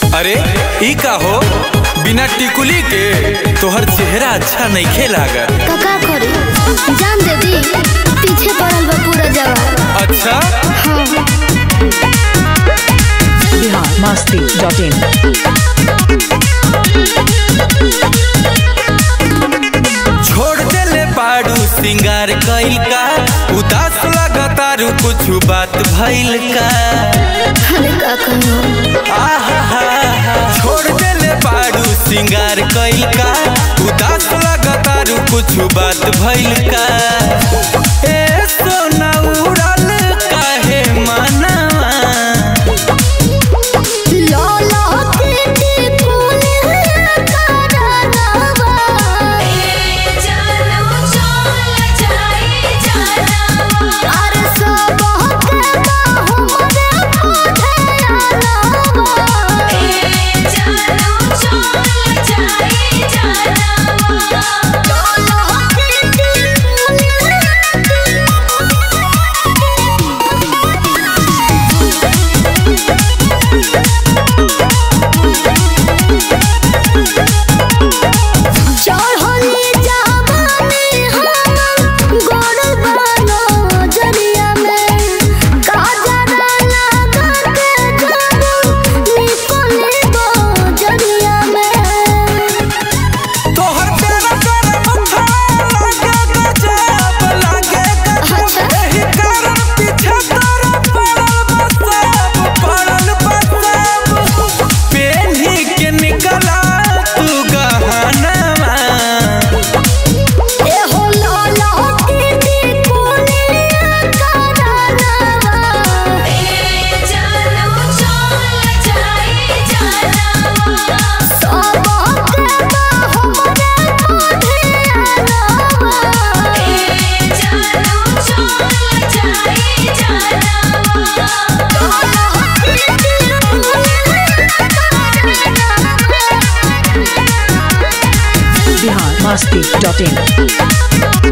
अरे ई का हो बिना टिकुली के तोहर चेहरा अच्छा नइखे लागत कका करी जान दे दी पीछे पड़ल बा पूरा जवाब अच्छा हाँ बिहार मस्ती डॉट इन छोड़ देले बाड़ू सिंगार कइल का उदास लगतारू कुछ बात भइल का अरे का कहूँ आहा छोड़ देले बाड़ू सिंगार कइल का उदास लगतारू कुछ बात भइल का ए सोना उड़ल काहे मनवा लौला के टिकुल करनवा अरे सब के हमरे मोढे लौला के चढ़ली जवानी हम गोड़ बानो जरिया में काजरा लगा के जादू निकले गो जरिया में तोहर तेरा तेरा मथा लागे गजब लागे गजब एही कारण पीछे तोरा पड़ल बसब पड़ल बसब पेन्ही के निकला तू गहनवा ए हो लाला के टिकुलिया करनवा सब के हमरे बिहार मस्ती डॉट इन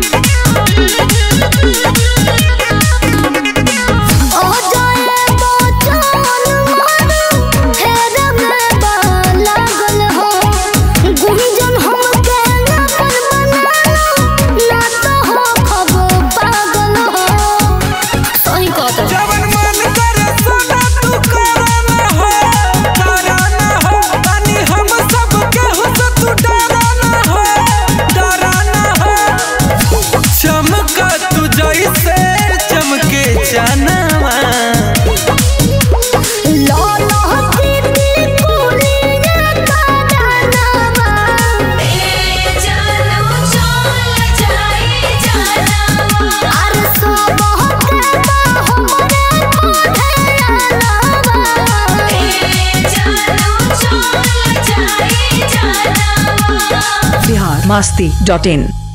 ओ जाए बचन मन फेर में बा लागल हो गुंजन हमके ना पर मनालो ना तो हो खब पागल हो सही कहत जवन मन करे सोना तू कराना हो कराना हो तनी हम सब केहू से तू डराना हो डराना हो चमका तू जैसे चमके जानवा लाला की टिकुलिया करनवा अरे सब के हमरे मोढे बिहार मस्ती डॉट इन